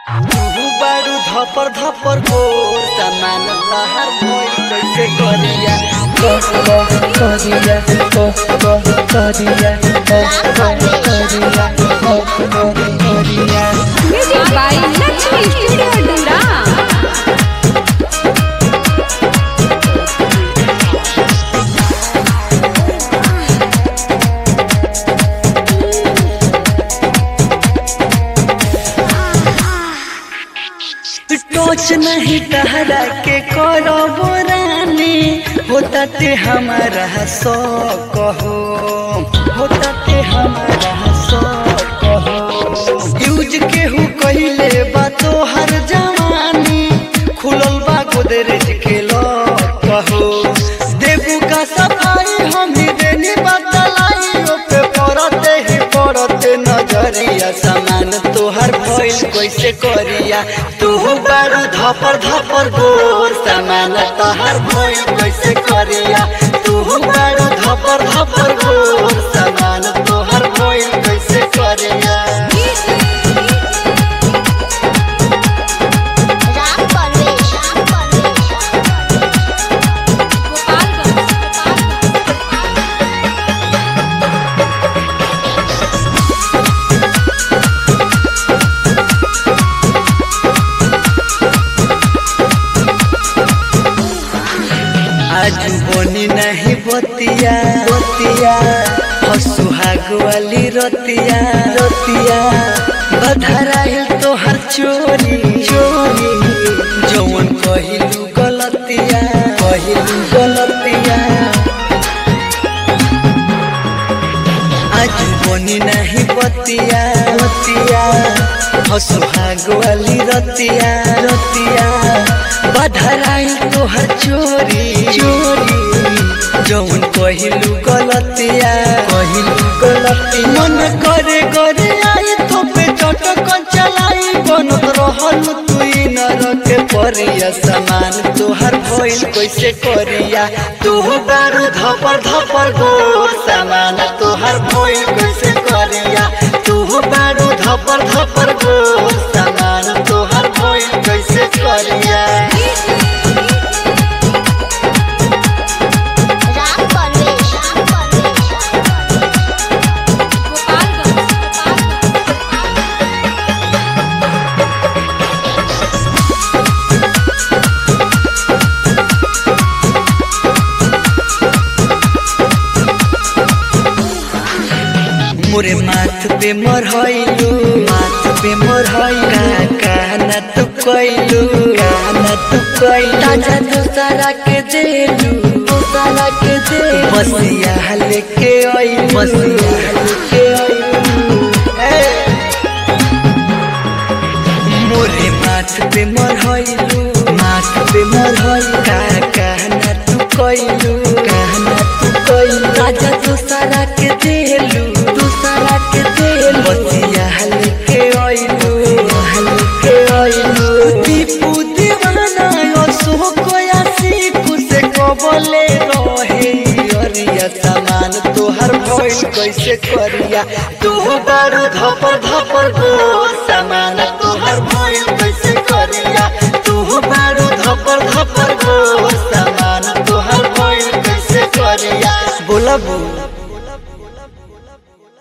तू बारू धपर धपर गोर सामान लहर भइल कैसे करिया करिया करिया करिया करिया Music by Lakshmi Studio Dura. टोच नहीं तहरा के करो बोरानी होता ते हमारा सो कहो होता ते हमारा सो कहो यूज केहू कहिले बा तो हर जवानी खुलल बा गोदरेज के लो कहो देबू का सफाई हम ही देनी बतलाई ओपे पड़ते ही पड़ते नजरिया सामान तोहर भइल कैसे करिया तू बारू धपर धपर गोर सामान तोहर भइल कैसे करिया तू बारू धपर धपर गोर सामान तोहर भइल कैसे करिया राम परवेश राम परवेश आज बनी नहीं बतिया बतिया सुहाग वाली रतिया रतिया बधराइल तोहर चोरी चोरी जौन कहिलू गलतिया कहिलू गलतिया आज बनी नहीं बतिया बतिया सुहाग वाली रतिया रतिया बधराइल तोहर चोरी चोरी जौन कहिलू गलतिया कहिलू गलती मन करे करे आई तो पे चटक चलाई बनत रहल तुई नरक परिया समान तोहर भइल कैसे करिया तू बारू धपर धपर गोर समान तोहर भइल कैसे करिया तू बारू धपर धपर गोर समान तोहर भइल कैसे करिया राम परवेश राम परवेश मोरे माथ पे मरहैलू माथ पे मरहैलू काना तू कैलू काना तू कैलू ताजा दोसरा के देलू दोसरा के दे बसिया लेके आई बसिया लेके आई मोरे माथ पे मरहैलू माथ पे मरहैलू का कहना तू कैलू कहना तू कैलू राजा दूसरा के देलू दूसरा के देलू बसिया हल्के आइलू हल्के आइलू दीपू दीवाना यो सो कोया सीखू से कबले रहे अरिया सामान तोहर भइल कैसे करिया तू बारू धपर धपर गोर सामान तोहर भइल कैसे करिया तू बारू धपर धपर गोर सामान तोहर भइल कैसे करिया बोला बू